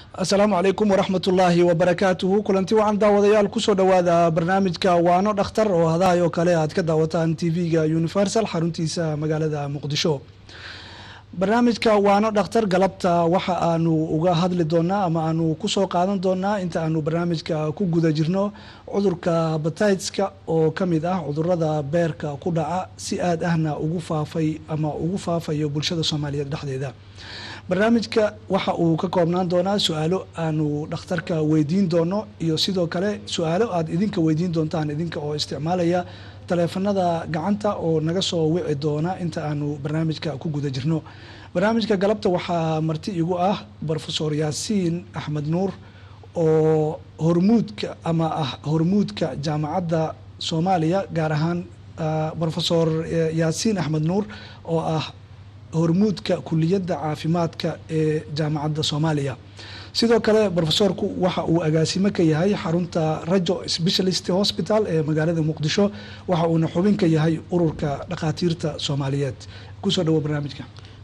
asalaamu calaykum waraxmatullaahi wabarakaatuhu kulanti wacan daawadayaal kusoo dhowaada barnaamijka waano dhakhtar oo hadahay oo kale aad ka daawataan tv-ga universal xaruntiisa magaalada muqdisho barnaamijka waano dhakhtar galabta waxa aanu uga hadli doonaa ama aanu kusoo qaadan doonaa inta aanu barnaamijka ku guda jirno cudurka bataytska oo ka mid ah cudurada beerka ku dhaca si aad ahna ugu faafay ama ugu faafayo bulshada soomaaliyeed dhexdeeda barnaamijka waxa uu ka koobnaan doonaa su-aalo aanu dhakhtarka weydiin doono iyo sidoo kale su-aalo aad idinka weydiin doontaan idinka oo isticmaalaya taleefanada gacanta oo naga soo wici doona inta aanu barnaamijka ku guda jirno barnaamijka galabta waxaa marti igu ah rofesor yaasiin axmed nuur oo hormuudka ama ah hormuudka jaamacadda soomaaliya gaar ahaan rofesor yaasiin axmed nuur oo ah hormuudka kuliyadda caafimaadka ee jaamacadda soomaaliya sidoo kale rofesorku waxa uu agaasimo ka yahay xarunta rajo specialist hospital ee magaalada muqdisho waxa uuna xubin ka yahay ururka dhakhaatiirta soomaaliyeed kusoo dhawo barnaamijka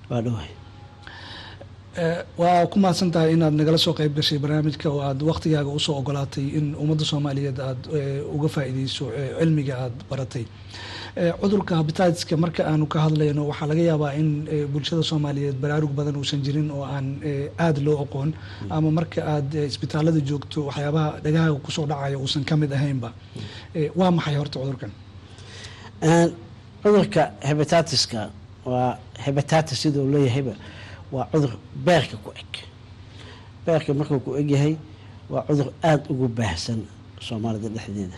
waa ku mahadsan tahay inaad nagala soo qeyb gashay barnaamijka oo aad waktigaaga usoo ogolaatay in ummadda soomaaliyeed aada uga faa-ideyso cilmiga aada baratay cudurka habititska marka aanu ka hadlayno waxaa laga yaabaa in bulshada soomaaliyeed baraarug badan uusan jirin oo aan aada loo aqoon ama marka aad isbitaalada joogto waxyaabaha dhagahaaga kusoo dhacaya uusan ka mid ahaynba waa maxay horta cudurkan cudurka hebitatiska waa hebitatis sidau leeyahayba waa cudur beerka ku eg beerka markuu ku egyahay waa cudur aada ugu baahsan soomaalida dhexdeeda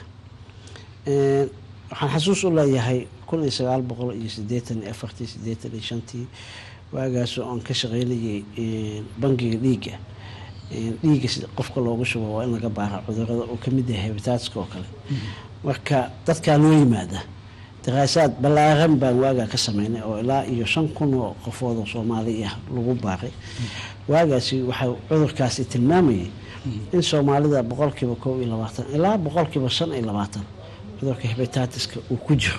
waxaan xasuus u leeyahay kun iyo sagaal boqol iyo sideetan iyo afartii sideetan iyo shantii waagaasoo aan ka shaqeynayay bangiga dhiigga dhiigga si qofka loogu shubo waa in laga baara cudurada uu kamid yahay hebitaatska oo kale marka dadkaa loo yimaada daraasaad ballaaran baan waagaa ka sameynay oo ilaa iyo shan kun oo qofood oo soomaali ah lagu baaray waagaasi waxaa cudurkaasi tilmaamayay in soomaalida boqolkiiba kow iyo labaatan ilaa boqolkiiba shan iyo labaatan cudurka hebitatiska uu ku jiro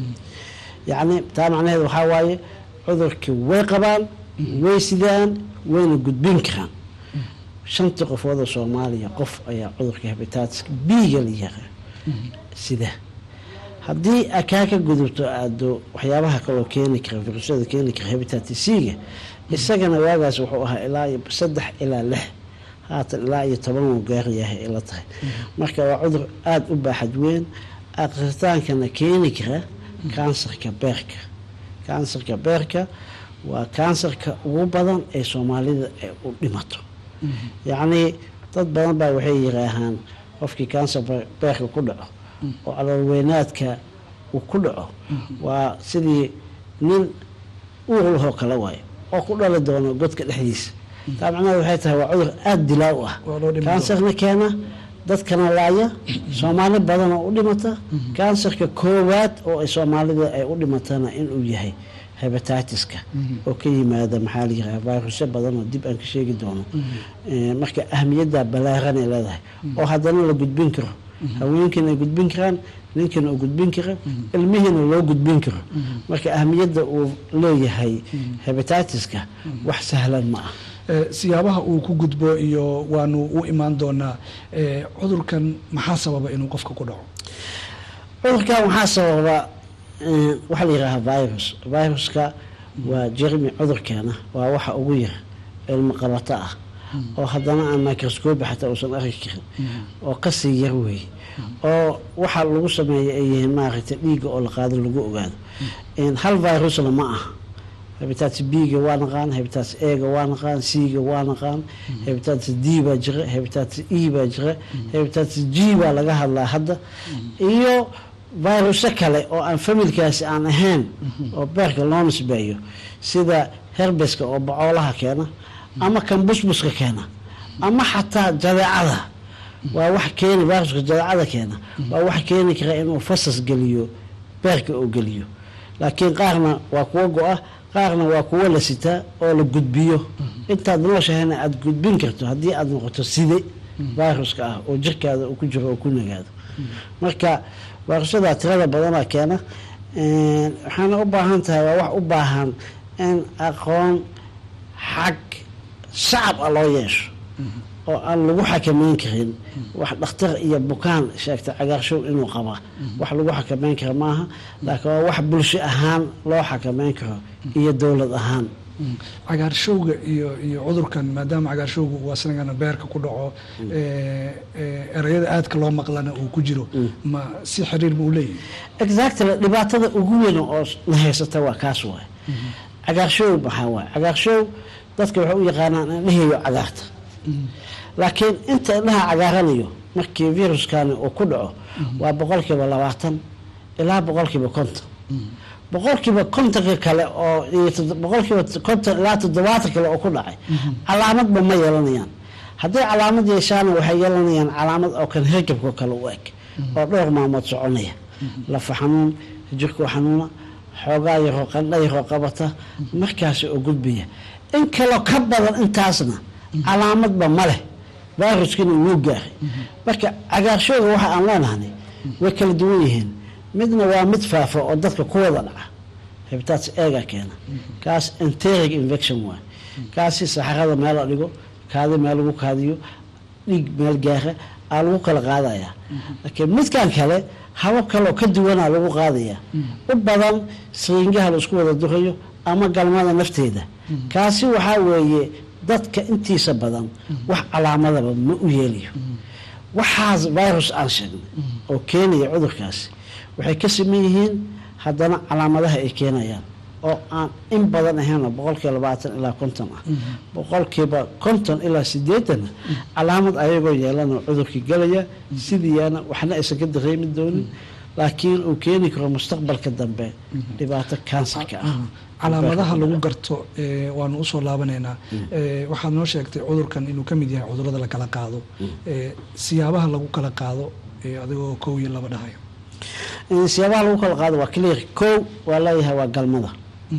yacni taa macnaheed waxaa waaye cudurkii way qabaan way sidaan wayna gudbin karaan shantii qofood oo soomaaliya qof ayaa cudurka hebitatiska biiga la yaraa sida haddii kaa ka gudubto aado waxyaabaha kaloo keeni kara virusyada keeni kara hebitatis-ga isagana waagaas wuxuu ahaa ilaa iyo saddex ilaa lix haatan ilaa iyo toban uu gaarayahay ila tahay marka waa cudur aada u baaxad weyn aqritaankana keeni kara kansarka beerka kansarka beerka waa kansarka ugu badan ee soomaalida ay u dhimato yacnii dad badan baa waxay yiraahaan qofkii kansar beerka ku dhaco oo caloolweynaadka uu ku dhaco waa sidii nin uurlahoo kale waayo oo ku dhali doono godka dhexdiisa taa macnaheed waxay tahay waa cudur aada dilaa u ah kansarna keena dadkana laaya soomaali badan oo u dhimata kansarka koowaad oo ay soomaalida ay u dhimatana inuu yahay hebitatiska oo ka yimaada maxaa la yiraha virusyo badan oo dib aan ka sheegi doono marka ahmiyadda ballaaran ay leedahay oo haddana la gudbin karo haweenkiina ay gudbin karaan ninkiina uu gudbin karo ilmihiina loo gudbin karo marka ahmiyadda uu leeyahay hebitatiska wax sahlan ma ah siyaabaha uu ku gudbo iyo waanu u imaan doonaa cudurkan maxaa sababa inuu qofka ku dhaco cudurkan waxaa sababa waxaa la yihaahaa virus viruska waa jermi cudurkeena waa waxa ugu yar ilmo qabato ah oo haddana aan microscobi xataa uusan arki karin oo kasii yar weey oo waxaa lagu sameeya ay yihiin maaragtay dhiigga oo la qaado lagu ogaado hal virusna ma aha hebitatis b-ga waa naqaan hebitatis ega waa naqaan c-ga waa naqaan hebitatis d baa jira hebitatis e baa jira hebitatis g baa laga hadlaa hadda iyo viruso kale oo aan familkaasi aan ahayn oo beerka loo nisbeeyo sida herbeska oo bacoolaha keena ama kan busbuska keena ama xataa jadeecada waa wax keeni viruska jadeecada keena waa wax keeni kara inuu fasas geliyo beerka oo geliyo laakiin qaarna waa kuwa go-a qaarna waa kuwo la sitaa oo la gudbiyo intaad nooshahayna aada gudbin karto haddii aada noqoto side viruska ah oo jirkaada uu ku jiro oo ku nagaado marka virusyada tirada badana keena waxaana u baahan tahay waa wax u baahan in aqoon xag shacab ah loo yeesho oo aan lagu xakameyn karin wax dhakhtar iyo bukaan sheegta cagaarshow inuu qaba wax lagu xakameyn kara maaha laakiin waa wax bulsho ahaan loo xakameyn karo iyo dowlad ahaan cagaarshowga iyo iyo cudurkan maadaama cagaarshowga uu asnagana beerka ku dhaco ereyada aadka loo maqlana uu ku jiro ma si xiriir ma u leeyahay exactly dhibaatada ugu weyn oo na haysata waa kaas waay cagaarshow maxaa waay cagaarshow dadka waxay u yaqaanaan indheheeyo cagaarta laakiin inta indhaha cagaaranayo markii viruskani uu ku dhaco waa boqolkiiba labaatan ilaa boqolkiiba konton boqolkiiba kontonka kale oo boqolkiiba konton ilaa toddobaatan kale oo ku dhacay calaamadba ma yeelanayaan hadday calaamad yeeshaana waxay yeelanayaan calaamad oo kan hergabka kale u eg oo dhowr maalmood soconaya lafa xanuun jirkoo xanuuna xoogaa yaroo qandha yaroo qabata markaasi oo gudbaya in kaloo ka badan intaasna calaamadba ma leh viruskina wuu gaaray marka cagaarshooga waxa aan leenahnay way kala duwan yihiin midna waa mid faafa oo dadka ku wada dhaca hepatitis eega keena kaas enteric infection waay kaasi saxarada meel la dhigo kaadi meel lagu kaadiyo dhiig meel gaara aa lagu kala qaadayaa laakiin midkan kale habab kaleoo ka duwanaa lagu qaadayaa u badan siriingaha la isku wada durayo ama galmada nafteeda kaasi waxaa weeye dadka intiisa badan wax calaamadaba ma u yeelayo waxaas virus aan sheegnay oo keenaya cudurkaasi waxay ka siman yihiin haddana calaamadaha ay keenayaan oo aan in badan ahaynoo boqolkiiba labaatan ilaa konton ah boqolkiiba konton ilaa sideetanna calaamad ayagoo yeelanoo cudurkii galaya sidiiyaana waxna aysan ka dareemi doonin laakiin uu keeni karo mustaqbalka dambe dhibaato kansarka ah calaamadaha lagu garto waanu usoo laabanaynaa waxaad noo sheegtay cudurkan inuu ka mid yahay cudurada la kala qaado siyaabaha lagu kala qaado adigoo kow iyo laba dhahayo siyaabaha lagu kala qaado waa clear kow waa leeyahay waa galmada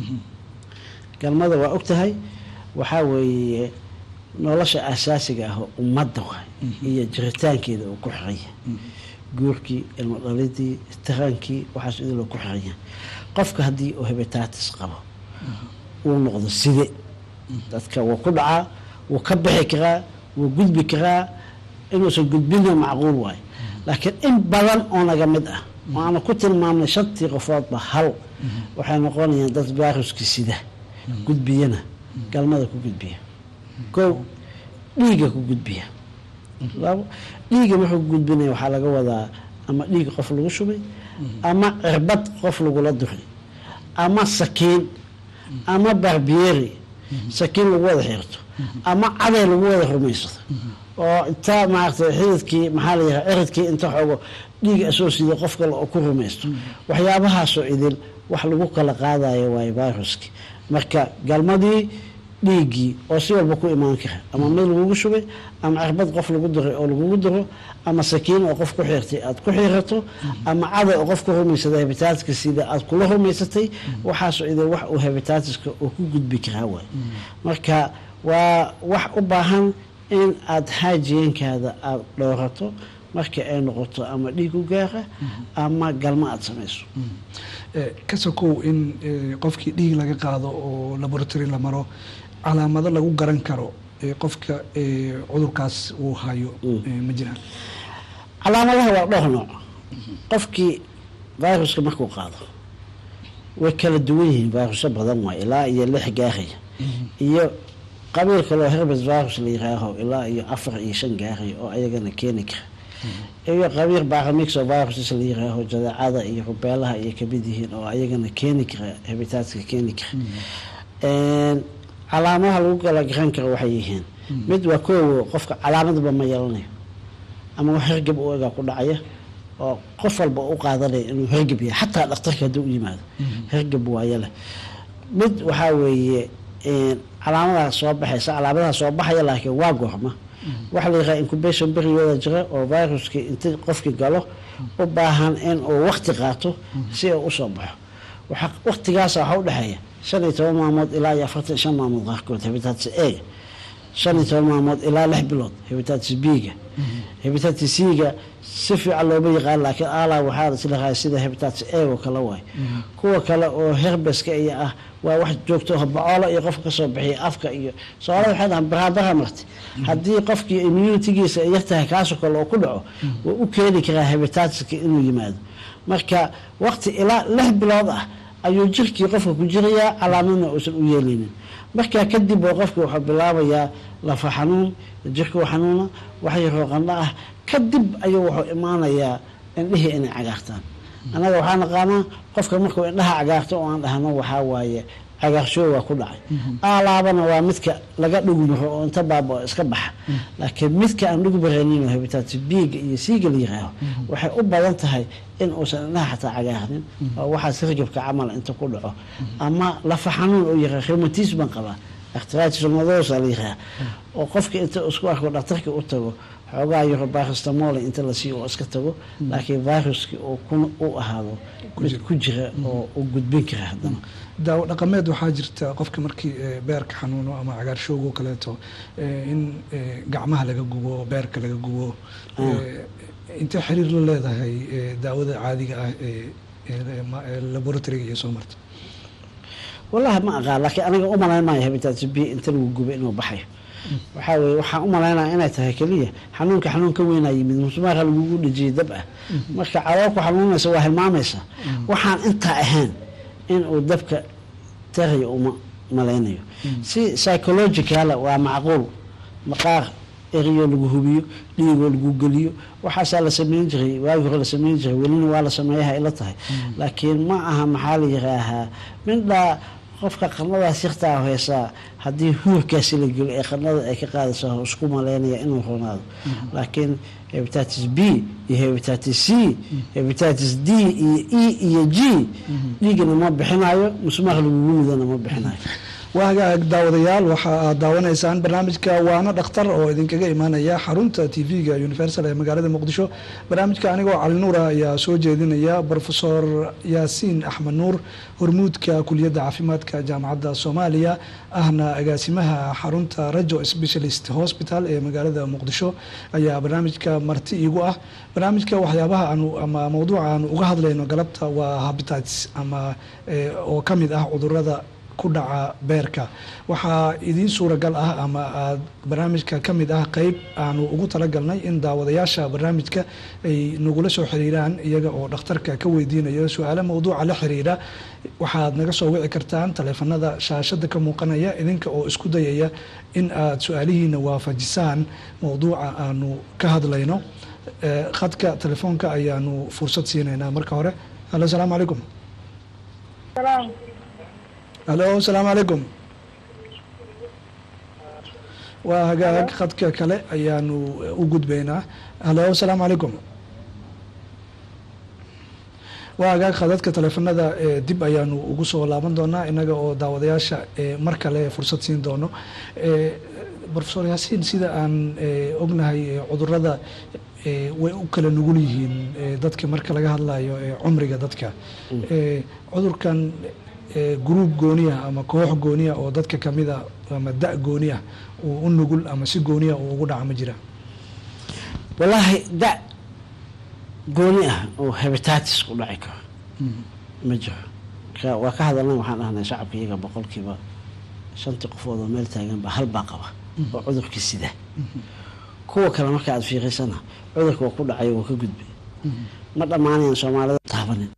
galmada waa og tahay waxaa weeye nolosha asaasiga ah oo ummadda waay iyo jiritaankeeda uu ku xiranya guurkii ilmo dhalidii tarankii waxaas idiloo ku xiranya qofka haddii uu hebatatis qabo uu noqdo side dadka wuu ku dhacaa wuu ka bixi karaa wuu gudbi karaa inuusan gudbina macquul waayo laakiin in badan oo naga mid ah oo aanu ku tilmaamnay shantii qofoodba hal waxay noqonayaan dad viruski sida gudbiyana galmada ku gudbiya kow dhiiga ku gudbiya labo dhiiga wuxuu ku gudbinaya waxaa laga wadaa ama dhiig qof lagu shubay ama cirbad qof lagula duray ama sakiin ama barbieri sakiin lagu wada xirto ama caday lagu wada rumaysado oo inta maaragtay xididkii maxaa la yiraha ciridkii inta xoogo dhiig asoo sida qof kale oo ku rumaysto waxyaabahaasoo idil wax lagu kala qaadayo waayo viruski marka galmadii dhiiggii oo si walba ku imaan kara ama mid lagugu shubay ama cirbad qof lagu diray oo lagugu diro ama sakiin oo qof ku xiirtay aada ku xiirato ama caday oo qof ku rumaysaday hebitaatiska sida aada kula rumaysatay waxaasoo idil wax uu hebitaatiska uu ku gudbi karaa waay marka waa wax u baahan in aada haajiyankaada aada dhowrato marka ay noqoto ama dhiig u gaara ama galmo aada samayso ka sokow in qofkii dhiig laga qaado oo laboratory la maro calaamado lagu garan karo qofka cudurkaas uu hayo ma jiraan calaamadaha waa dhowr nooc qofkii viruska markuu qaado way kala duwan yihiin virusyo badan waay ilaa iyo lix gaaraya iyo qabiil kaloo herbes virus la yiraaho ilaa iyo afar iyo shan gaaraya oo ayagana keeni kara iyo qabiil baramixo viruses la yiraaho jadaacada iyo rubeelaha iyo kamid yihiin oo ayagana keeni kara hebitaadka keeni kara calaamadaha lagu kala garan karo waxay yihiin mid waa koowo qofka calaamadba ma yeelanayo ama wax hergab u egaa ku dhacaya oo qof walba u qaadanaya inuu hergab yahay xataa dhakhtarka hadduu u yimaado hergab waayo leh mid waxaa weeye calaamadaha soo baxaysa calaamadaha soo baxaya laakiin waa goorma waxaa la yiraha incubation beriyooda jira oo viruskii inta qofkii galo u baahan in uu wakti qaato si uu usoo baxo waktigaasa waxaa udhexeeya shan iyo toban maalmood ilaa iyo afartan shan maalmood qaarkood hebitatis eega shan iyo toban maalmood ilaa lix bilood hebitatis b-ga hebitatis c-ga si fiican looma yaqaan laakiin ala waxaa islahaa sida hebitatis a oo kale waay kuwa kale oo herbeska iyo ah waa wax joogto oo bacoola iyo qofka kasoo bixiya afka iyo soomaalida waxay dhahaan baraabara marti haddii qofkii immunitigiisa ay yartahay kaasoo kale oo ku dhaco waa u keeni karaa hebitatiska inuu yimaado marka waqti ilaa lix bilood ah ayuu jirkii qofka ku jirayaa calaamadna uusan u yeelaynin markaa kadib oo qofkii wuxuu bilaabayaa lafa xanuun jirkuu xanuuna wax yaroo qandho ah kadib ayuu wuxuu imaanayaa indhihii inay cagaartaan annaga waxaa naqaanaa qofka markuu indhaha cagaarto oo aan dhahno waxaa waaye cagaarshow waa ku dhacay aalaabana waa midka laga dhugmaro oo inta baaba oo iska baxa laakiin midka aan dhugmaraynin oo hebitatis biiga iyo siiga la yiraaho waxay u badan tahay in uusan indhaha xataa cagaarnin oo waxaas rajabka camal inta ku dhaco ama lafa xanuun oo yiraa rheumatis baan qabaa arthritis rheumadosa la yiraa oo qofka inta isku arko dhakhtarka u tago xoogaa yaro baristamole inta la siiyo oo iska tago laakiin viruski oo u ahaado mid ku jira oo u gudbin kara haddana daawo dhaqameed waxaa jirta qofka markii beerka xanuuno ama cagaarshoogo kaleeto in gacmaha laga gubo beerka laga gubo intee xiriir la leedahay daawada caadiga ah ee laboratoriga iyo soo marta wallahi ma aqaan laakiin aniga u malayn maayo hebitatis b inta lagu gubo inuu baxayo waxaa weye waxaan u malaynaya inay tahay keliya xanuunka xanuun ka weynaa yimid musmaarka lagugu dhejiyay dab ah marka caloolku xanuunaysa waa hilmaamaysa waxaan intaa ahayn in uu dabka tarayo uma malaynayo si psychologicala waa macquul maqaar eriyoo lagu hubiyo dhiigoo lagu geliyo waxaasaa la sameyn jiray waagi hore la sameyn jiray welina waa la sameeyaha ila tahay laakiin ma aha maxaa la yiraahaa mindhaa qofka qarnadaas yartaa heysaa haddii huurkaasi la gelo ee qarnada ay ka qaadaysa isku maleynaya inuu ronaado laakiin hebitatis b iyo hebitatis c hebitatis d iyo e iyo g dhiigana ma bixinayo musmaaq lagugu midana ma bixinayo waa hagaag daawadayaal waxa aad daawanaysaan barnaamijka waano dhakhtar oo idinkaga imaanaya xarunta t v-ga universal ee magaalada muqdisho barnaamijka anigoo cali nuura ayaa soo jeedinaya rofesor yaasiin axmed nuur hormuudka kuliyadda caafimaadka jaamacadda soomaaliya ahna agaasimaha xarunta rajo specialist hospital ee magaalada muqdisho ayaa barnaamijka marti iigu ah barnaamijka waxyaabaha aanu ama mawduuca aanu uga hadlayno galabta waa habitatis ama oo ka mid ah cudurada ku dhaca beerka waxaa idiin suuragal ah ama aad barnaamijka ka mid ah qeyb aanu ugu talagalnay in daawadayaasha barnaamijka ay nagula soo xiriiraan iyaga oo dhakhtarka ka weydiinayo su-aalo mawduuca la xiriira waxaad naga soo wici kartaan taleefanada shaashada ka muuqanaya idinka oo isku dayaya in aad su-aalihiina waafajisaan mawduuca aanu ka hadlayno khadka telefoonka ayaanu fursad siinaynaa marka hore halo asalaamu calaykum halo asalaamu calaykum waa hagaag khadka kale ayaanu u gudbaynaa halo asalaamu calaykum waa hagaag khadadka taleefanada dib ayaanu ugu soo laaban doonaa inaga oo daawadayaasha mar kale fursad siin doono rofesor yaasiin sida aan ognahay cudurada way u kala nugul yihiin dadka marka laga hadlayo cumriga dadka cudurkan gruub gooniya ama koox gooniya oo dadka kamida ama da gooniya uu u nugul ama si gooniya uu ugu dhaca ma jira wallaahi da gooni ah oo hebitatis ku dhaci karo ma jiro waa ka hadalna waxaan dhahnay shacabka iyaga boqolkiiba shantii qofood oo meel taagan ba hal baa qaba oo cudurkii sida kuwa kale marka aad fiiqaysana cudurka waa ku dhacay waa ka gudbay ma dhammaanayan soomaalida taabanin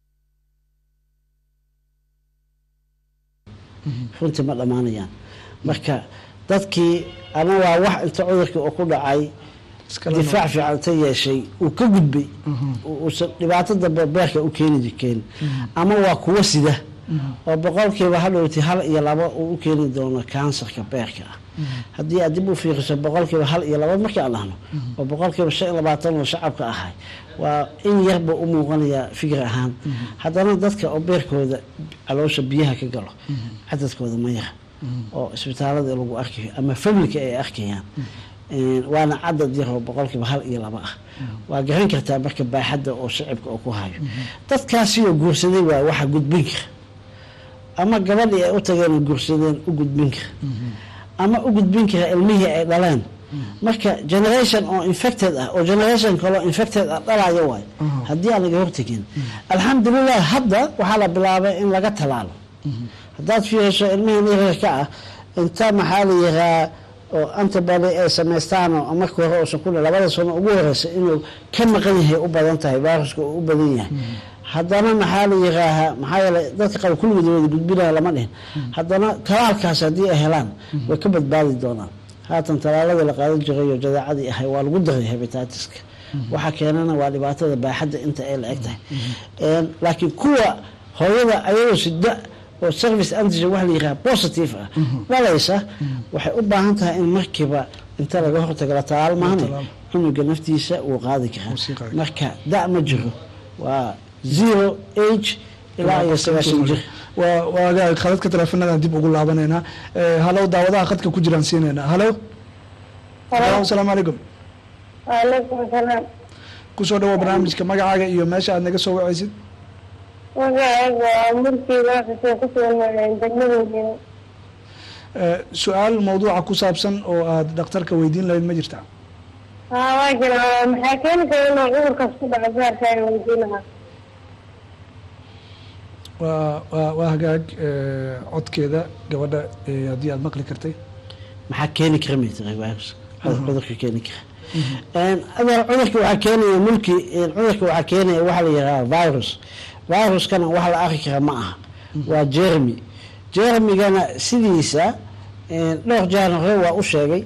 runtii ma dhammaanayaan marka dadkii ama waa wax inta cudurkii oo ku dhacay difaac fiican inta yeeshay uu ka gudbay uusan dhibaato dambe beerka u keeni keenin ama waa kuwo sida oo boqolkiiba hadhowti hal iyo laba uu u keeni doono kansarka beerka ah haddii aad dib u fiiriso boqolkiiba hal iyo laba markii aan dhahno oo boqolkiiba shan iyo labaatan oo shacabka ahay waa in yarba u muuqanayaa fikir ahaan haddana dadka oo beerkooda caloosha biyaha ka galo cadadkooda ma yara oo isbitaalada lagu arkayo ama familka ay arkayaan waana cadad yar oo boqolkiiba hal iyo laba ah waa garan kartaa marka baaxadda oo shacibka oo ku hayo dadkaasioo guursaday waa waxa gudbin kara ama gabadhii ay u tageen guursadeen u gudbin kara ama u gudbin kara ilmihii ay dhaleen marka generation oo infected ah oo generation kaloo infected ah dhalayo waayo haddii aan laga hortegin alxamdulilah hadda waxaa la bilaabay in laga talaalo haddaad fiiriso ilmihii yaryarka ah inta maxaa la yiraa oo antibody ay samaystaan oo marka hore uusan ku labada sano ugu horeysa inuu ka maqan yahay u badan tahay viruska uu u badan yahay haddana maxaa la yiraahaa maxaa yeelay dadka qaba kulligood wada gudbinaya lama dhihin haddana talaalkaas haddii ay helaan way ka badbaadi doonaan haatan talaaladii la qaadan jiray oo jadaacadii ahay waa lagu daray hebitatiska waxa keenana waa dhibaatada baaxadda inta ay la eg tahay laakiin kuwa hooyada ayagoo sida oo service antigen wax la yiraha positive ah dhalaysa waxay u baahan tahay in markiiba inta laga hortago la talaal maahane cunuga naftiisa uu qaadi karaa marka da' ma jiro waa zero age ilaa iyo sagaashan jir waa khadadka teleefonadan dib ugu laabanaynaa halow daawadaha khadka ku jiraan siinaynaa halow asalaamu calaykum waaleykum salaam kusoo dhawo barnaamijka magacaaga iyo meesha aad naga soo wacaysid magacayga waa murkiga xuseen kusugan degmadooda su-aal mawduuca ku saabsan oo aada dhakhtarka weydiin lahayd ma jirta haa waa jira maxaa keeni kara inuu cudurkaas ku dhaco gaarkaaga weydiin lahaa waa waa waa hagaag codkeeda gabadha haddii aada maqli kartay maxaa keeni kara maytira virus cudurka keeni kara adeer cudurka waxaa keenaya mulki cudurka waxaa keenaya waxaa la yidhaha virus viruskana wax la arki kara ma aha waa jermi jermigana sidiisa dhowr jaan hore waa u sheegay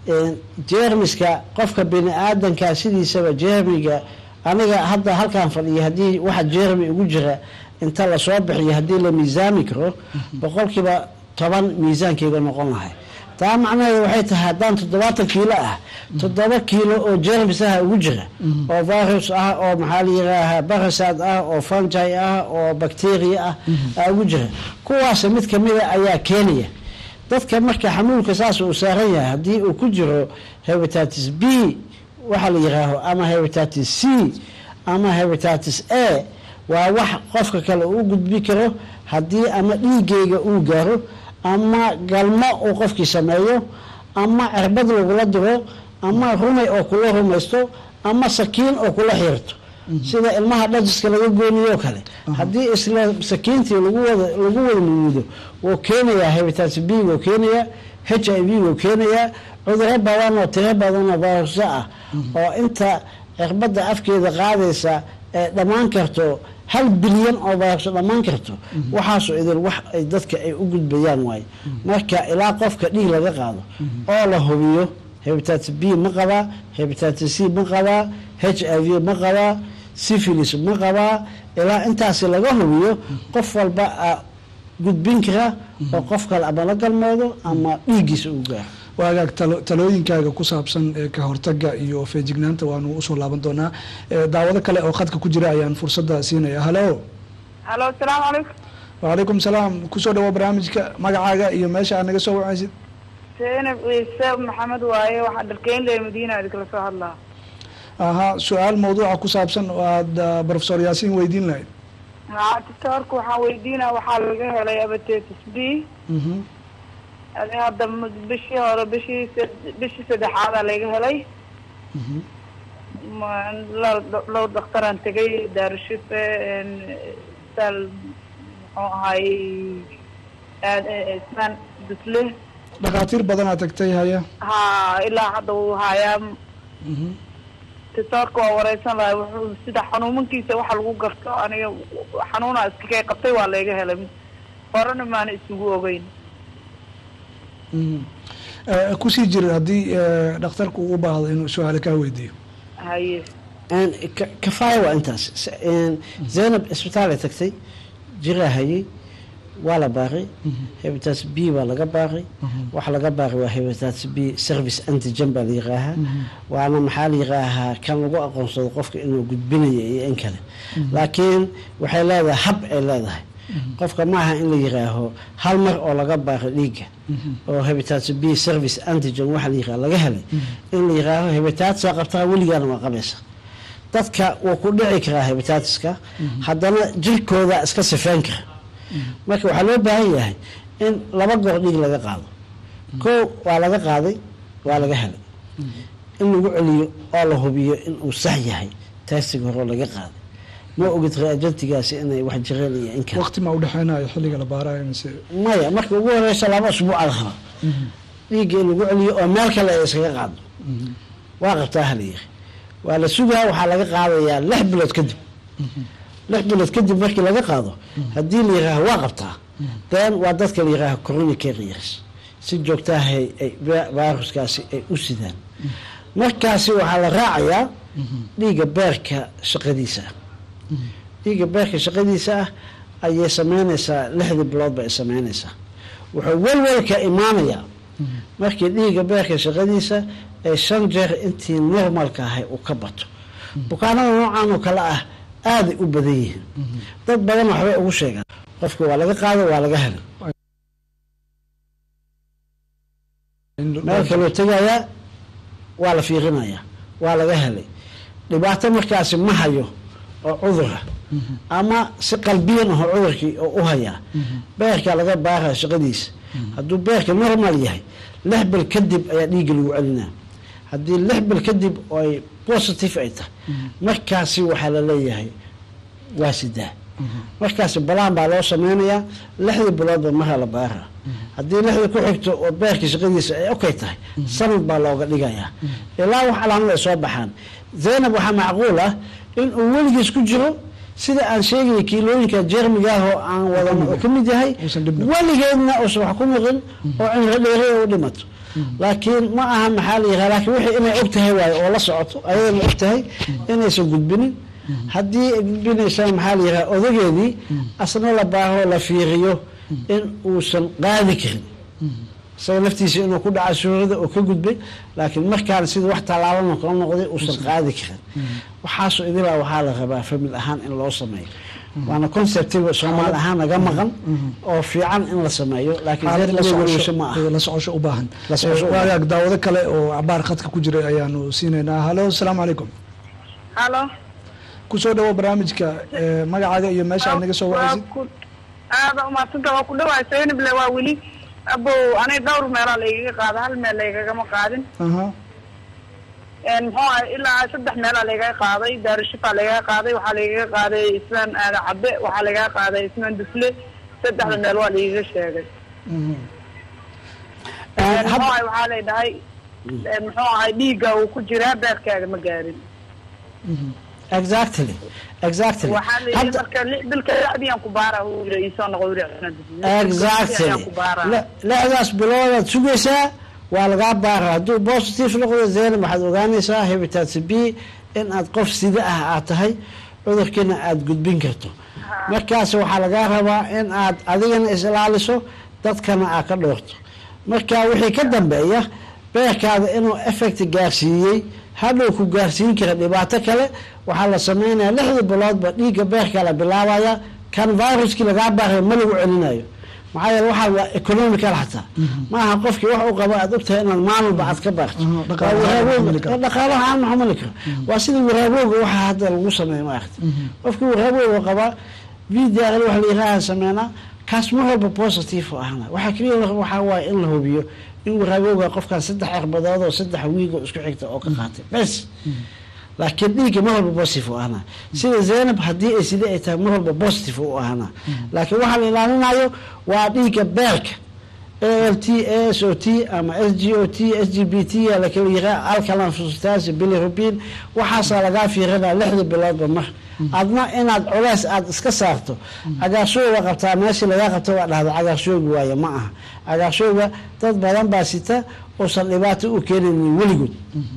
jermiska qofka bini aadanka sidiisaba jermiga aniga hadda halkaan fadhiya haddii waxa jermi ugu jira inta lasoo bixiyo haddii la miisaami karo boqolkiiba toban miisaankeyga noqon lahay taa macnaheeda waxay tahay haddaan toddobaatan kiilo ah toddoba kiilo oo jermis ah ugu jira oo virus ah oo maxaa la yiraaha barasad ah oo fungi ah oo bacteria ah aa ugu jira kuwaas mid kamida ayaa keenaya dadka marka xanuunka saas uu saaran yahay haddii uu ku jiro hebitatis b waxaa la yiraaho ama hebitatis c ama hebitatis a waa wax qofka kale uu gudbi karo haddii ama dhiigeyga uu gaaro ama galmo uu qofkii sameeyo ama cirbad lagula diro ama rumay oo kula rumaysto ama sakiin oo kula xiirto sida ilmaha dhajiska laga gooniyo kale haddii isla sakiintii lagu wada lagu wada nuudo wuu keenayaa hebitatis b wuu keenayaa h i v wuu keenayaa cuduro badan oo tiro badan oo viruso ah oo inta cirbadda afkeeda qaadaysa ee dhammaan karto hal bilyan oo virus dhammaan karto waxaasoo idil wax ay dadka ay u gudbayaan waaye marka ilaa qofka dhiig laga qaado oo la hubiyo hebitatis b ma qabaa hebitatis c ma qabaa h i v ma qabaa syphilis ma qabaa ilaa intaasi laga hubiyo qof walba a gudbin kara oo qof kale ama la galmoodo ama dhiiggiisa uu gaaro waa hagaag talooyinkaaga ku saabsan ka hortaga iyo feejignaanta waanu usoo laaban doonaa daawado kale oo khadka ku jira ayaan fursadda siinaya halo halo asalaamu calaykum wacalaykum salaam kusoo dhawo barnaamijka magacaaga iyo meesha aad naga soo wacaysid zaynab ciise maxamed waaye waxaa dharkeynle madiina idinkala soo hadlaa aha su-aal mawduuca ku saabsan oo aada profesor yaasiin weydiin lahayd haa doctorka waxaan weydiinaa waxaa laga helay abatitis b adi hadda bishii hore bishii bishii saddexaadaa laga helay low daktaraan tegay daarushife sal muxuu ahay ismaan dusle dhakhaatiir badanaa tagtay haya ha ilaa hadda wuu hayaa doctorka waa wareysan lahay wuxuu sida xanuumankiisa waxa lagu garto aniga xanuunaa iskakay qabtay waa laga helay horena maana isugu ogeyn kusii jir haddii dhakhtarku uu u baahdo inuu su-aale kaa weydiiyo haye kafaaya waa intaas zaynab isbitaal ay tagtay jiraa hayay waa la baaqay hebitatis b baa laga baaqay waxa laga baaqay waa hebitatis b service antigen baa la yiraahaa waana maxaa la yiraahaa kan lagu aqoonsado qofka inuu gudbinayo iyo in kale laakiin waxay leedahay hab ay leedahay qofka maaha in la yiraaho hal mar oo laga baaqay dhiigga oo hebitatis b service antigen waxa la yiraha laga helay in la yiraaho hebitatis qabtaa weligaana waa qabaysa dadka wuu ku dhici karaa hebitatiska haddana jirkooda iska sifeyn kara marka waxaa loo baahan yahay in laba goor dhiig laga qaado koo waa laga qaaday waa laga helay in lagu celiyo oo la hubiyo in uu sax yahay taasiga hore oo laga qaaday ma ogid reagentigaasi inay wax jireen iyo in kale waqti ma udhexeynayo xilliga la baarayo mise maya marka ugu horeysa laba usbuuc ala raba dhiigga in lagu celiyo oo meel kale ay iskaga qaado waa qabtaa halayiri waa la sugaa waxaa laga qaadayaa lix bilood kadib lix bilood kadib markii laga qaado haddii la yihaaho waa qabtaa then waa dadka la yihaaho corona carriers si joogtaahay ay viruskaasi ay u sidaan markaasi waxaa la raacayaa dhiigga beerka shaqadiisa ah dhiigga beerka shaqadiisa ah ayay sameynaysaa lixdii biloodba ay sameynaysaa wuxuu welwelka imaanayaa markii dhiigga beerka shaqadiisa ay shan jeer intii normalka ahay uu ka bato bukaanada noocan oo kale ah aaday u badan yihiin dad badan waxbay ugu sheegaan qofka waa laga qaado waa laga helay meel kaloo tegayaa waa la fiirinayaa waa laga helay dhibaato markaasi ma hayo oo cudura ama si qalbiyan aho cudurkii oo u hayaa beerka laga baaraya shaqadiisa hadduu beerka normal yahay lix bil kadib ayaa dhiigga lagu celinaa haddii lix bil kadib ay positive ay tahay markaasi waxaa la leeyahay waa sidaa markaasi balaan baa loo sameynayaa lixdii biloodba maraa la baaraa haddii lixdii ku xigto oo beerka shaqadiisa ay okay tahay sanad baa looga dhigayaa ilaa wax calaamad ay soo baxaan zaynab waxaa macquul ah in uu weligiis ku jiro sida aan sheegaya kiilooyinka jermiga ah oo aan wadan oo ka mid yahay weligeedna uusan wax ku noqin oo cimro dheere u dhimato laakiin ma aha maxaa la yiraa laakiin wixii inay og tahay waayo oo la socoto ayadana og tahay inaysan gudbinin haddii ay gudbinaysaa maxaa la yiraa odageedii asna la baaho la fiiriyo in uusan qaadi karin isaga laftiisa inuu ku dhaca suurada oo ka gudbay laakiin markaan sida wax tallaabama kala noqday uusan qaadi karin waxaasoo idilaa waxaa la rabaa famil ahaan in loo sameeyo waana conceptiga soomaali ahaan naga maqan oo fiican in la sameeyo laakiin ma ah la socosho u baahan La socosho u baahan. waagaag daawado kale oo cabaar khadka ku jiray ayaanu siinaynaa halo asalaamu calaykum halo kusoo dhawo barnaamijka eh, magacaaga iyo meesha aad naga soo Waa wacaysid ku- aada umadsanta waa ku dhawaay saynible waa weli abow anay dhowr meelaa laygaga qaada hal meel laygagama qaadin aha Een, muxuu ahay ilaa saddex meelaa laygaga qaaday daarushifaa laygaga qaaday waxaa laygaga qaaday ismaan aada cabe waxaa laygaga qaaday ismaan dufle saddexda meel waa laygaga sheegay mhm. Een, hab- muxuu ahay waxaa lay dhahay een, muxuu ahay dhiigga uu ku jiraa beerkaaga ma gaarin exactly exactly waxaa la yidhi Hadda- marka lix bilka dacdiyaan ku baara uu yiri iisoo noqo yiri ismaan dufle exactly Ayaan ku baaraa. Le- lixdaas biloodaad sugaysaa waa lagaa baara hadduu positive noqdo zaynab waxaad ogaanaysaa hepatitis b in aad qof sida ah aad tahay cudurkiina aad gudbin karto markaas waxaa lagaa rabaa in aad adigana is ilaaliso dadkana aad ka dhoorto marka wixii ka dambeeya beerkaada inuu effect gaarsiiyey hadhow ku gaarsiin kara dhibaato kale waxaa la sameynaya lixdii biloodba dhiigga beerka la bilaabaya kan viruskii lagaa baaray ma lagu celinayo maxaa yeele waxaa waa economical xataa ma aha qofkii wax u qaba aad ogtahay inaad maalmalba aad ka baarto Aha, Waa dhaqaalaha waraabowga- xamili karo. dhaqaalaha aan xamili karo waa sida waraabowga waxaa hadda lagu sameeyo maaragta qofkii waraabowga qabaa vdr wax la yihaaha sameynaa kaas mar walba positive u ahna waxaa keliya la rabo waxaa waaye in la hubiyo in waraabowga qofkaan saddex cirbadood oo saddex wiigo isku xigta oo ka qaatay bes laakiin dhiigga mar walba positive u ahna sida zaynab haddii ay sidii ay tahay mar walba positive u ahna laakiin waxaa la ilaalinayo waa dhiigga beerka ALT, ASOT ama SGOT, SGBT yaa la kala yiraa alkaline phosphatase bilirubin waxaasaa lagaa fiirinaa lixda biloodba mar adna inaad culays aada iska saarto cagaarshooga qabtaa meeshii lagaa qabta waa dhahda cagaarshooga waaye ma aha cagaarshooga dad badan baa sita uusan dhibaato u keenaynin weligood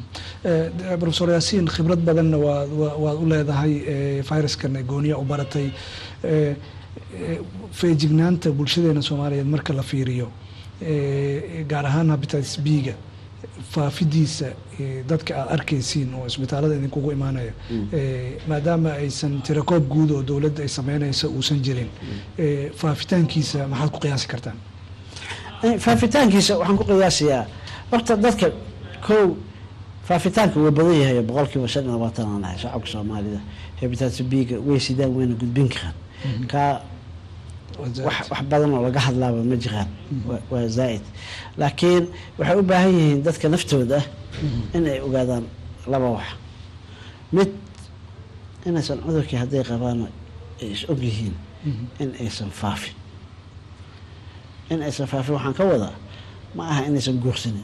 Eh, professor yaasiin khibrad badanna waad wa- waad u leedahay eh, viruskan gooniya u baratay Eh, eh, feejignaanta bulshadeena soomaaliyeed marka la fiiriyo eh, gaar ahaan hepatitis b-ga faafidiisa eh, dadka aad arkaysiin oo isbitaalada idinkugu imaanaya eh, maadaama aysan tirakoob guud oo dowladda ay sameynaysa uusan jirin eh, faafitaankiisa maxaad ku qiyaasi kartaan Eh, faafitaankiisa waxaan ku qiyaasiyaa horta dadka kow faafitaanka waa badan yahay boqolkiiba shan iyo labaatan aan ahay shacabka soomaalida hepatitis b-ga way sidaan wayna gudbin karaan kaa Waa wax zaa'id. wax badan oo laga hadlaaba ma jiraan Waa- waa zaa'id laakiin waxay u baahan yihiin dadka naftooda in ay ogaadaan laba wax mid inaysan cudurkii hadday qabaan ay is og yihiin in aysan faafin in aysan faafin waxaan ka wadaa ma aha inaysan guursanin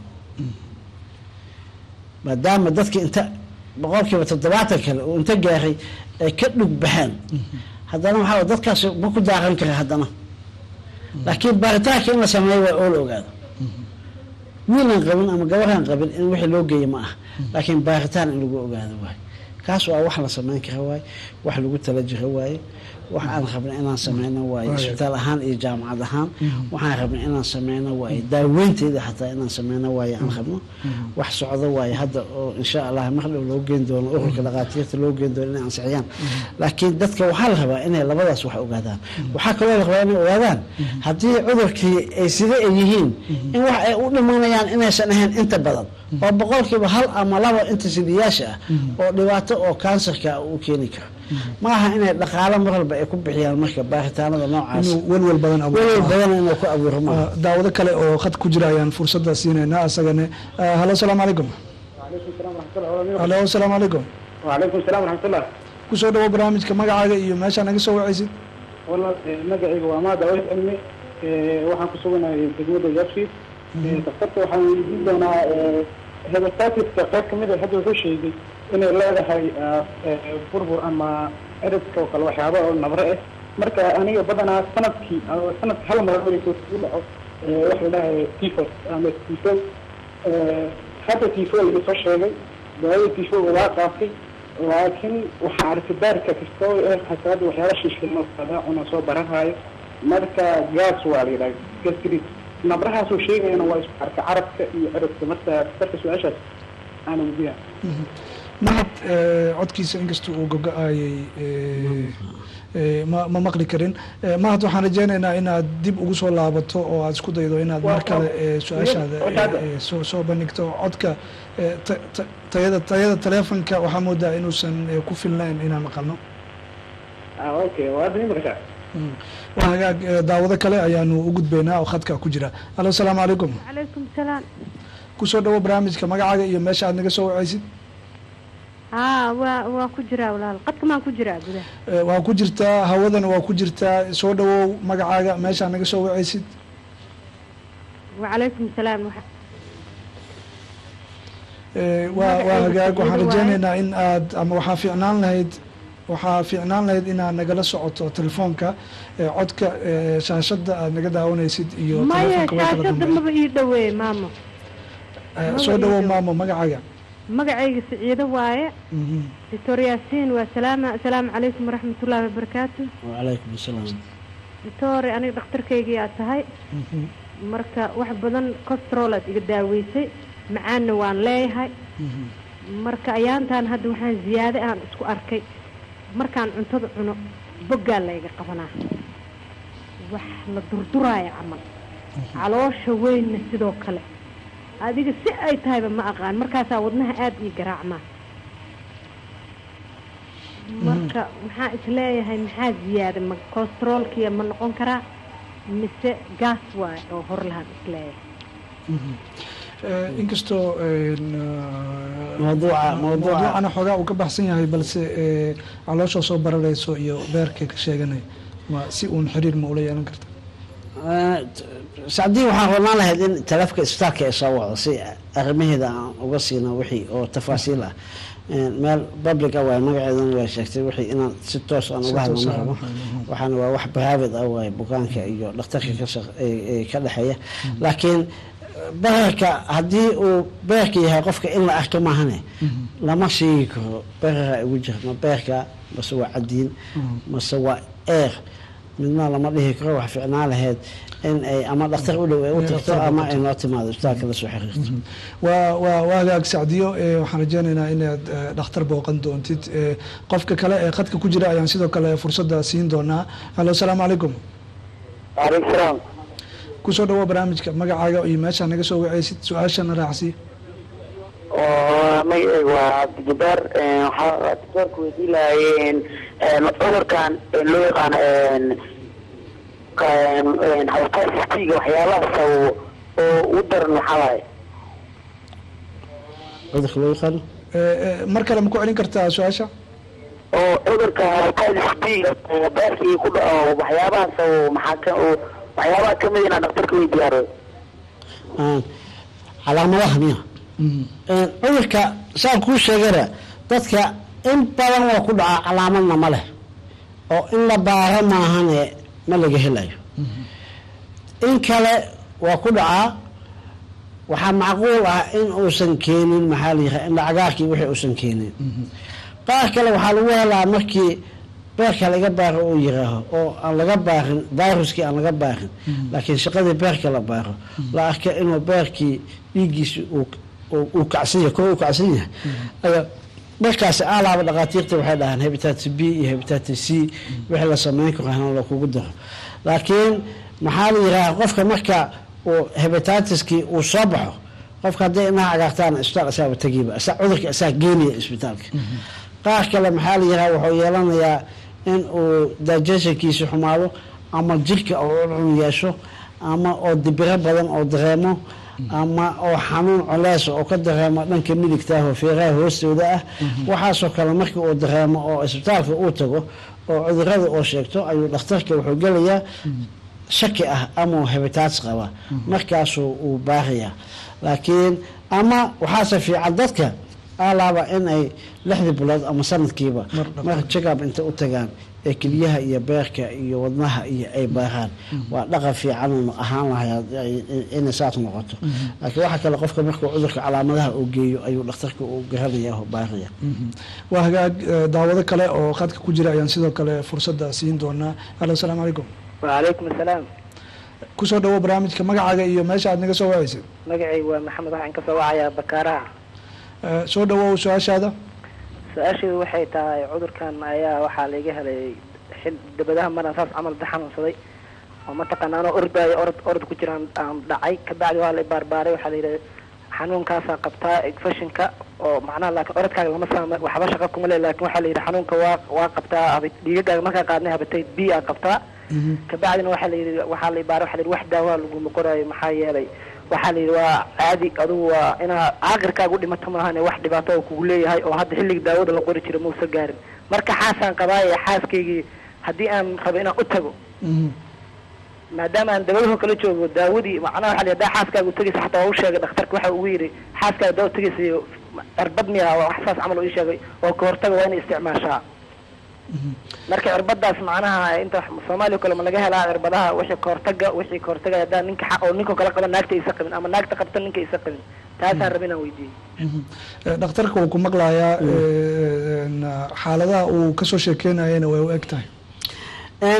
maadaama dadki inta boqolkiiba toddobaatan kale uu inta gaaray ay ka dhug baxeen haddana waxaa waye dadkaas ma ku daaran kara haddana laakiin baaritaanka in la sameeyo waa oo la ogaado wiilan qabin ama gabaraan qabin in wixii loo geeya ma aha laakiin baaritaan in lagu ogaado waaye kaas waa wax la sameyn kara waaye wax lagu tala jiro waaye wax aan rabna inaan sameyno waaye Waayo. isbitaal ahaan iyo jaamacad ahaan waxaan rabna inaan sameyno waaye daaweynteeda xataa inaan sameyno waaye aan rabno wax socdo waaye hadda oo insha allah mar dhow loo geen doono ururka dhaqaatiirta loo geen doono inay ansixiyaan laakiin dadka waxaa la rabaa inay labadaas wax ogaadaan waxaa kaloo la rabaa inay ogaadaan haddii cudurkii ay sida ay yihiin in wax ay u dhimanayaan inaysan ahayn inta badan oo boqolkiiba hal ama laba inta sidiyaasha ah oo dhibaato oo kansarka ah uu keeni karo ma aha inay dhaqaalo mar walba ay ku bixiyaan marka baaritaanada noocaas inuu welwel badan abuuro. welwel badan inuu ku abuuro maaha Ah, daawado kale oo khad ku jira ayaan fursadda siinaynaa asagane Ah, halo asalaamu calaykum وعليكم السلام ورحمة الله وبركاته halo asalaamu calaykum وعليكم السلام ورحمة الله kusoo dhawo barnaamijka magacaaga iyo meeshaa naga soo wacaysid والله magacayga waa maada awis cilmi waxaan ku suganahay degmada yabsid daktarka waxaan weydiin doonaa hepatitiska qayb kamid a hadda wuxuu sheegay inay leedahay burbur ama eridka oo kale waxyaaba oo nabre ah marka aniga badanaa sanadkii sanadka hal mar markuu ku dhaco waxa la dhahay tifos ama tifo hadda tifo iga soo sheegay daawada tifo waa qaatay laakiin waxaa arkay baarka kastoo eh xasaada waxyaala shiishkama cuna soo baranhayo marka gas waa la yidhaha gastrit nabrahaasuu sheegayana waa isku arka carabka iyo cirabka marka darka su-aashaas aana weydiiya mahad eh, codkiisa inkasta uu gogo-ayay eh, eh, ma ma maqli karin Eh, mahad waxaan rajeynaynaa inaad dib ugu soo laabato oo aad isku daydo inaad mar kale eh, su-aashaada eh, eh, soo soo bandhigto codka eh, ta- ta- tayada tayada taleefonka waxaa moodaa inuusan eh, ku filnayn inaan maqalno ah okay waa hadda imika Mm. waa hagaag eh, daawado kale ayaanu u gudbaynaa oo khadka ku jira halo asalaamu calaykum calaykum salaam kusoo dhawo barnaamijka magacaaga iyo meesha aad naga soo wacaysid haa waa waa ku jiraa walaal qadka maan ku jiraa gudaha Eh, waa ku jirtaa hawadana waa ku jirtaa soo dhawow magacaaga meeshaa naga soo wacaysid wacalaykum salaam waxa- Eh, waa waa Magacayga hagaag waxaan Saciido waaye. rajeynaynaa in aad ama waxaa fiicnaan lahayd waxaa fiicnaan lahayd inaad nagala socoto telefoonka eh, codka eh, shaashada aad naga daawanaysid iyo maya telefoonka way kala shaashada dambeeyaan. maba ii dhaweeye maamo Eh, maba soo ii dhawow dhow. maamo magacaaga magacayga siciido waaye Mhm. doctor yaasiin waa salaama asalaamu calaykum waraxmatullaahi wabarakaatu wacalaykum asalaam doctor aniga dhakhtarkaygii aad tahay Mhm. marka wax badan costrol aad iga daaweysay macaanna waan leeyahay Mhm. marka ayaantan hadda waxaan ziyaade aan isku arkay markaan cuntada cuno boggaa layga qabanaa wax la durduraayo camal caloosha weynna sidoo kale adiga si ay tahayba ma aqaan markaasaa wadnaha aada ii garaacmaa marka maxaa isleeyahay maxaa ziyaada ma costroolkiya ma noqon karaa mise gas waay oo hor lahaan isleeyahay Mhm. Eh, inkastoo een, ah, Mawduuca- mawduuca- mawduucana xoogaa uu ka baxsan yahay balse eh, caloosha soo bararayso iyo beerka ka sheeganay ma si uun xiriir ma ula yeelan karta sacdii waxaan rabnaan lahayd in taleefka isbitaalka ay soo wacdo si arrimaheeda aan uga siino wixii oo tafaasiil ah meel public ah waay magaceedana waa sheegtay wixii inaan si toos aan uga Si toos hadlano ah, rabo mhm. waxaana waa wax private ah waay bukaanka iyo dhakhtarka ka shaq- ee- ee ka dhexeeya laakiin bararka haddii uu beerka yahay qofka in la arko maahane lama sheegi karo berara igu jira ma beerka mase waa cadiin mase waa eer midna lama dhihi karo wax fiicnaan lahayd in ay ama dhakhtar u dhow ay u Inay tagto dhakhtar ama booqato. ay noo timaado isbitaalka la soo xiriirto waa waa waa hagaag sacdiyo eh, waxaan rajeynaynaa inaad eh, dhakhtar booqan doontid Eh, qofka kale ee khadka ku jira ayaan sidoo kale fursadda siin doonaa halo asalaamu calaykum waaleykum salaam kusoo dhawo barnaamijka magacaaga iyo meeshaa naga soo wacaysid su-aashana raacsi oo magacayga waa cabdijabaar waxaa doctoorka weydii lahayeen cudurkan loo yaqaano hepatitis waxyaabahaas oo oo u daran waxaa waaye cudurka loo yaqaano Eh, eh, mar kale ma ku celin kartaa su-aasha oo cudurka hepatitis B oo beerkii ku dhaco waxyaabahaas oo maxaa ka oo waxyaabaha kamid inaa dhaktarka weydiyaaro Aan- calaamadaha miya Een, cudurka saan kuu sheegana dadka in badan waa ku dhacaa calaamadna ma leh oo in la baaro maahane ma laga helayo in kale waa ku dhacaa waxaa macquul ah in uusan keenin maxaa la yiraha indha cagaarkii wixii uusan keenin qaar kale waxaa lagu helaa markii beerka laga baaro uu yiraaho oo aan laga baarin viruskii aan laga baarin laakiin shaqadii beerka la baaro la arka inuu beerkii dhiiggiisi uu uu- uu kacsan yahay kor uu kacsan yahay ayaa markaasi alaaba dhakhaatiirta waxay dhahaan hepatitis b iyo hepatitis c wixii la sameyn karo hana la kugu daro laakiin maxaa la yiraha qofka marka uu hepatitiskii uu soo baxo qofka hadday inaha cagaartaan isbitaal isaaba tegiiba isa cudurka isaa geenaya isbitaalka qaar kale maxaa la yiraha wuxuu yeelanayaa in uu digestionkiisa xumaado ama jirka oo cuncun yeesho ama oo dibiro badan oo dareemo ama oo xanuun coleys oo ka dareemo dhanka midigta ah oo feeraha hoostooda ah waxaasoo kale markii uu dareemo oo isbitaalka uu tago oo cudurada oo sheegto ayuu dhakhtarka wuxuu gelayaa shaki ah ama uu hepatitis qaba markaasuu uu baarayaa laakiin ama waxaase fiican dadka alaaba in ay lixdii bilood ama sanadkiiba Mar dhaqan. mar jagab inta u tagaan ee keliyaha iyo beerka iyo wadnaha iyo ay baaraan waa dhaqan fiican uu ahaan lahay inay saas noqoto laakiin waxaa kale qofka markuu cudurka calaamadaha uu geeyo ayuu dhakhtarka uu garanaya oo baaraya waa hagaag eh, daawado kale oo khadka ku jira ayaan sidoo kale fursadda siin doonaa alo asalaamu calaykum wacalaykum asalaam kusoo dhawo barnaamijka magacaaga iyo meesha aad naga soo wacaysid magacaygu waa maxamed waxaan ka soo wacayaa bakaaraha Eh, soo dhawow su-aashaada su-aasheedu waxay tahay cudurkan ayaa waxaa laga helay xil dabadaha maran saas camal da xanuunsaday oo mataqaana anoo ordaayo orod orod ku jiraan aan dhacay kabacdi waa la baarbaaray waxaa la yidhi xanuunkaasaa qabtaa infectionka oo macnaha laakiin orodkaaga lama saama waxba shaqa kuma le laakiin waxaa la yidhi xanuunka waa waa qabtaa haba- dhiigagaaga markaa qaadnay habatay b aa qabtaa kabacdina waxaa la yidhi waxaa la baaray waxaa la yidhi wax daawaa laguma qoraayo maxaa yeelay waxaa la yidhi waa caadi adugu waa inaa caaqirkaaga u dhimato maahane wax dhibaato oo kugu leeyahay oo hadda xilliga daawada la qori jiro mausa gaarin marka xaasaan qabaaye xaaskaygii haddii aan rabo inaan u tago Mhm. maadaama aan dabadaho kala joogo daawadii macnaha waxa la yidhi, haddaa xaaskaaga utagaysa xataa waa u sheegay dhakhtarka waxa ugu yidhi xaaskaaga daa utagaysa cirbad miya wax saas camal uu ii sheegay oo ka hortaga waa inay isticmaashaa marka cirbadaas macnaha inta soomaaliya kale ma laga helaa cirbadaha wixii kahortaga wixii kahortaga haddaa ninka xa- oo ninka kala qaba naagta isa qabin ama naagta qabta ninka isa qabin taasaan raba inaan weydiiyey Mhm. Eh, dhakhtarka wuu ku maqlayaa eh, en, xaaladaha uu kasoo sheekeynayana way u eg tahay Een,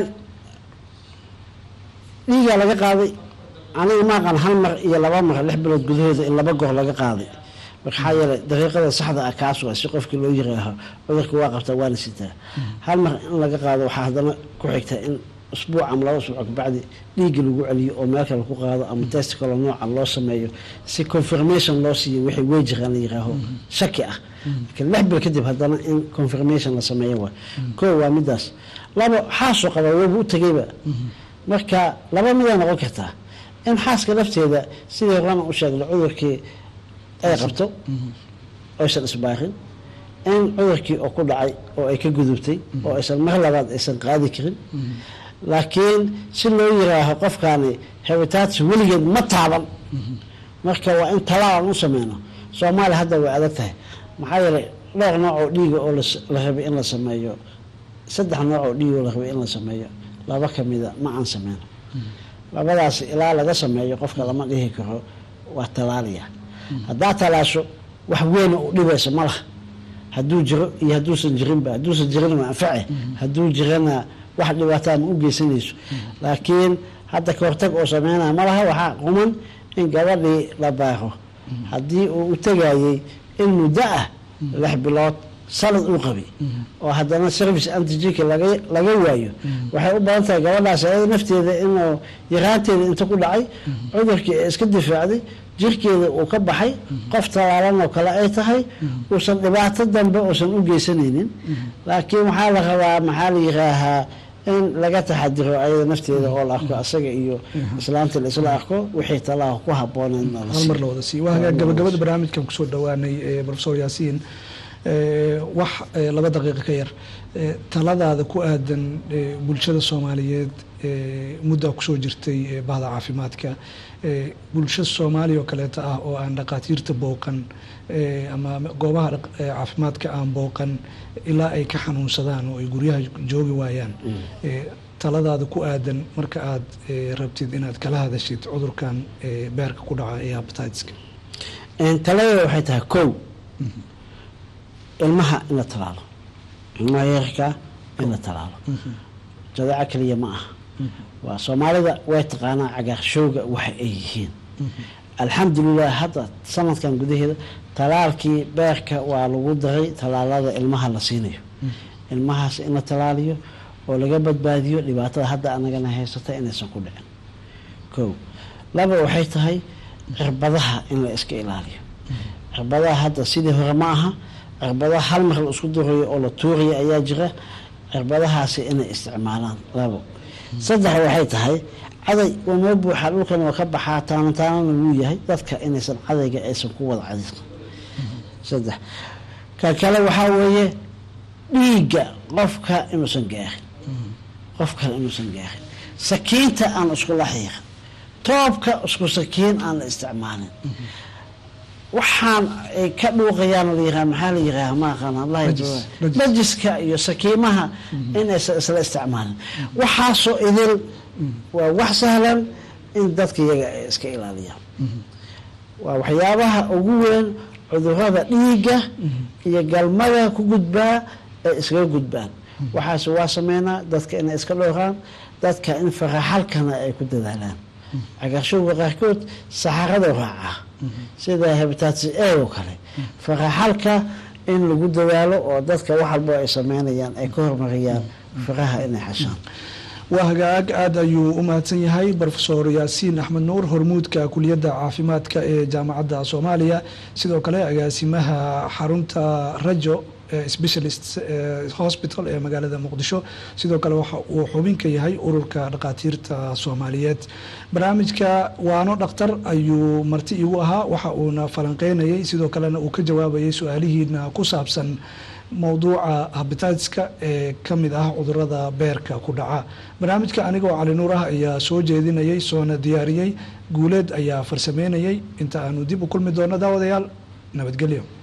dhiigaa laga qaaday aniga maaqan hal mar iyo laba mar lix bilood gudahooda in laba goor laga qaaday maxaa yeelay dariiqada saxda ah kaas waa si qofkii loo yiraaho cudurka waa qabtaa waana sitaa hal mar in laga qaado waxaa haddana ku xigta in usbuuc ama laba usbuuc kabacdi dhiigga lagu celiyo oo meel kale ku qaado ama test kale nooca loo sameeyo si confirmation loo siiyo wixii wejigan la yiraaho shaki ah laakiin lix bil kadib haddana in confirmation la sameeyo waa koo waa midaas laba xaasoo qaba waba u tegayba marka laba miday noqon kartaa in xaaska lafteeda sidii horena u sheegnay cudurkii ay qabto oysan isbaarin in cudurkii oo ku dhacay oo ay ka gudubtay oo aysan mar labaad aysan qaadi karin laakiin si loo yiraaho qofkaani hepatitis weligeed ma taaban marka waa in talaal aan u sameyno soomaaliya hadda way adag tahay maxaa yeelay dhowr nooc oo dhiiga oo las- la rabay in la sameeyo saddex nooc oo dhiiga oo la rabay in la sameeyo laba kamida ma aan sameyno labadaas ilaa laga sameeyo qofka lama dhihi karo waa talaaliya haddaa talaasho wax weyn u dhibaysa ma laha hadduu jiro iyo hadduusan jirinba hadduusan jirin waa anface hadduu jirana wax dhibaataa ma u geysanayso laakiin hadda ka hortag oo sameynaya ma laha waxaa quman in gabadhii la baaro haddii uu u tegayey in muddo ah lix bilood sanad uu qabay oo haddana service antigenka laga laga waayo waxay u badan tahay gabadhaas ayada nafteeda inuu yaraanteeda inta ku dhacay cudurkii ay iska difaacday jirkeeda uu ka baxay qof talaalan oo kale ay tahay uusan dhibaato dambe uusan u geysanaynin laakiin waxaa la rabaa maxaa la yiraahaa in laga taxadiro ayada nafteeda oo la arko asaga iyo islaanta la isla arko wixii talaa ku habbooneed na la hal mar siiyo. la wada siiyo waa hagaag gabagabada barnaamijkan kusoo dhawaanay eh, professor yaasiin eh, wax eh, laba daqiiqo ka yar eh, taladaada ku aadan eh, bulshada soomaaliyeed eh, muddaa kusoo jirtay eh, bahda caafimaadka eh, bulsho soomaaliya oo kaleeto ah oo aan dhaqaatiirta booqan eh, ama goobaha dhaq- eh, caafimaadka aan booqan ilaa ay ka xanuunsadaan oo ay guryaha joogi waayaan eh, taladaada ku aadan marka aad eh, rabtid inaad kala hadashid cudurkan eh, beerka ku dhaca ee hepatitiska Een, taladeeda waxay tahay kow ilmaha in la talaalo ilmaha yarka in la talaalo jadeeco keliya ma aha waa soomaalida way taqaanaa cagaarshowga waxa ay yihiin alxamdulilah hadda sanadkan gudaheeda talaalkii beerka waa lagu daray talaalada ilmaha la siinayo ilmahaas in la talaaliyo oo laga badbaadiyo dhibaatada hadda anagana haysata inaysan ku dhicin kow laba waxay tahay cirbadaha in la iska ilaaliyo cirbadaha hadda sidii hore ma aha cirbadaha hal mar la isku durayo oo la tuurayo ayaa jira cirbadahaasi inay isticmaalaan labo saddex waxay tahay caday waa noo buuxa dhulkan oo ka baxaa taano taanana wuu yahay dadka inaysan cadayga aysan ku wada cadaysan saddex ka kale waxaa weeye dhiigga qofka inuusan gaarin qof kale inuusan gaarin sakiinta aan iskula xiiqin toobka isku sakiin aan la isticmaalin waxaan ay ka dhuuqayaan la yiraha maxaa la yiraha ma aqaan allah Najis, najis. najiska iyo sakiimaha inaysan isla isticmaalin waxaasoo idil waa wax sahlan in dadka iyaga ay iska ilaaliyaan waa waxyaabaha ugu weyn cudurada dhiigga iyo galmada ku gudbaa ay iskaga gudbaan waxaas waa sameynaa dadka inay iska dhowraan dadka in faraxalkana ay ku dadaalaan cagaarshowga qaarkood saxarada raacaa sida hebatatis a oo kale faraxalka in lagu dadaalo oo dadka wax walbo ay sameynayaan ay ka hormariyaan faraha inay xashaan waa hagaag aada ayuu u mahadsan yahay profesor yaasiin axmed nuur hormuudka kuliyadda caafimaadka ee jaamacadda soomaaliya sidoo kale agaasimaha xarunta rajo eh, specialist eh, hospital ee magaalada muqdisho sidoo kale waxa uu xubinka yahay ururka dhakhaatiirta soomaaliyeed barnaamijka waano dhakhtar ayuu marti igu ahaa waxa uuna falanqeynayay sidoo kalena uu ka jawaabayay su-aalihiina ku saabsan mowduuca habitatiska ee ka mid ah cudurada beerka ku dhaca barnaamijka anigoo cali nuur ah ayaa soo jeedinayay soona diyaariyey guuleed ayaa farsameynayay inta aanu dib u kulmi doono daawadayaal nabadgelyo